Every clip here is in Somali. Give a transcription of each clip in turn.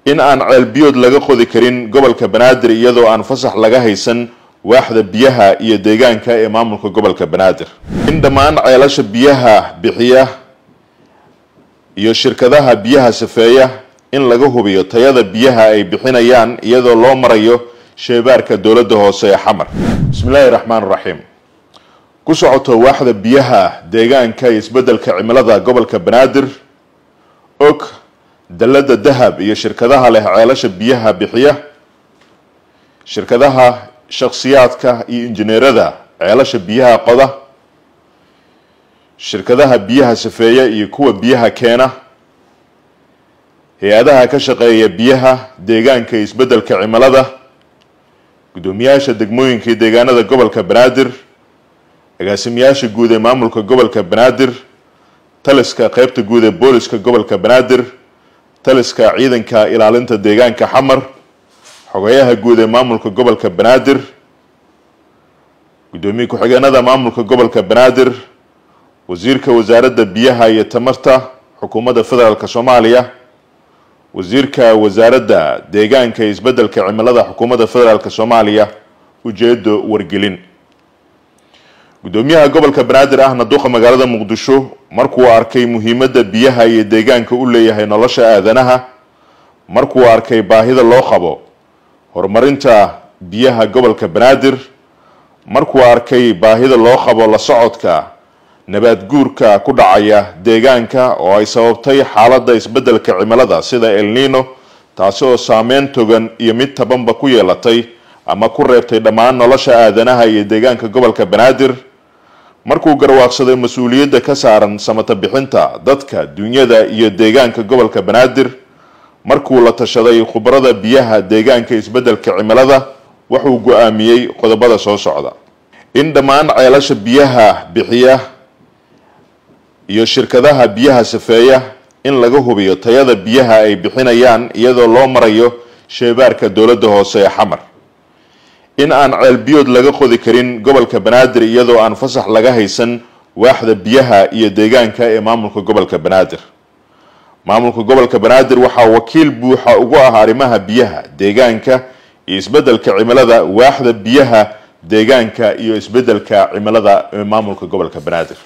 in aan ceelbiyood laga qodi karin gobolka banaadir iyadoo aan fasax laga haysan waaxda biyaha iyo deegaanka ee maamulka gobolka banaadir in dhammaan ceelasha biyaha bixiya iyo shirkadaha biyaha safeeya in laga hubiyo tayada biyaha ay bixinayaan iyadoo loo marayo sheebaarka dowladda hoose ee xamar bismillaahi raxmaan raxiim ku socoto waaxda biyaha deegaanka iyo isbeddelka cimilada gobolka banaadir og dalladda dahab iyo shirkadaha leh ceelasha biyaha bixiya shirkadaha shakhsiyaadka iyo injineerada ceelasha biyaha qoda shirkadaha biyaha safeeya iyo kuwa biyaha keena hay-adaha ka shaqeeya biyaha deegaanka iyo isbeddelka cimilada guddoomiyaasha degmooyinka iyo deegaanada gobolka banaadir agaasimayaasha guud ee maamulka gobolka banaadir taliska qeybta guud ee booliska gobolka banaadir taliska ciidanka ilaalinta deegaanka xamar xogeyaha guud ee maamulka gobolka banaadir guddoomiye ku-xigeenada maamulka gobolka banaadir wasiirka wasaaradda biyaha iyo tamarta xukuumadda federaalk soomaaliya wasiirka wasaaradda deegaanka iyo isbeddelka cimilada xukuumadda federaalk soomaaliya ujeedo wargelin guddoomiyaha gobolka banaadir ahna duqa magaalada muqdisho markuu arkay muhiimadda biyaha iyo deegaanka u leeyahay nolosha aadanaha markuu arkay baahida loo qabo horumarinta biyaha gobolka banaadir markuu arkay baahida loo qabo la socodka nabaad guurka ku dhacaya deegaanka oo ay sababtay xaaladda isbeddelka cimilada sida el nino taasi oo saameyn togan iyo mid tabanba ku yeelatay ama ku reebtay dhammaan nolosha aadanaha iyo deegaanka gobolka banaadir markuu garwaaqsaday mas-uuliyadda ka saaran samata bixinta dadka dunyada iyo deegaanka gobolka banaadir markuu la tashaday khubarada biyaha deegaanka isbeddelka cimilada wuxuu go-aamiyey qodobada soo socda in dhammaan ceelasha biyaha bixiya iyo shirkadaha biyaha safeeya in laga hubiyo tayada biyaha ay bixinayaan iyadoo loo marayo sheebaarka dowladda hoose ee xamar in aan ceelbiyood laga qodi karin gobolka banaadir iyadoo aan fasax laga haysan waaxda biyaha iyo deegaanka ee maamulka gobolka banaadir maamulka gobolka banaadir waxaa wakiil buuxa ugu ah arrimaha biyaha deegaanka iyo isbeddelka cimilada waaxda biyaha deegaanka iyo isbeddelka cimilada ee maamulka gobolka banaadir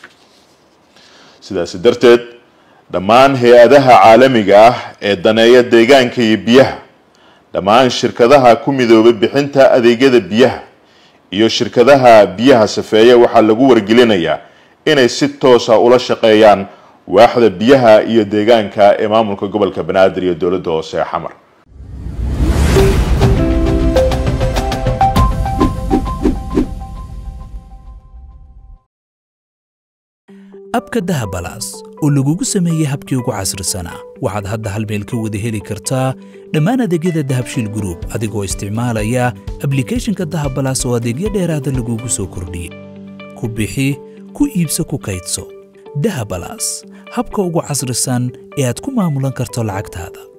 sidaasi darteed dhammaan hay-adaha caalamiga ah ee daneeya deegaanka iyo biyaha dhammaan shirkadaha ku midoobay bixinta adeegyada biyaha iyo shirkadaha biyaha safeeya waxaa lagu wargelinayaa inay si toosa ula shaqeeyaan waaxda biyaha iyo deegaanka ee maamulka gobolka banaadir iyo dowladda hoose ee xamar abka dahabalaas oo lagugu sameeyey habkii ugu casrisanaa waxaad hadda hal meel ka wada heli kartaa dhammaan adeegyada dahabshiil gruub adigoo isticmaalaya ablikhethonka dahabalaas oo adeegyo dheeraada lagugu soo kordhiyey ku bixi ku iibso ku kaydso dahabalaas habka ugu casrisan ee aad ku maamulan karto lacagtaada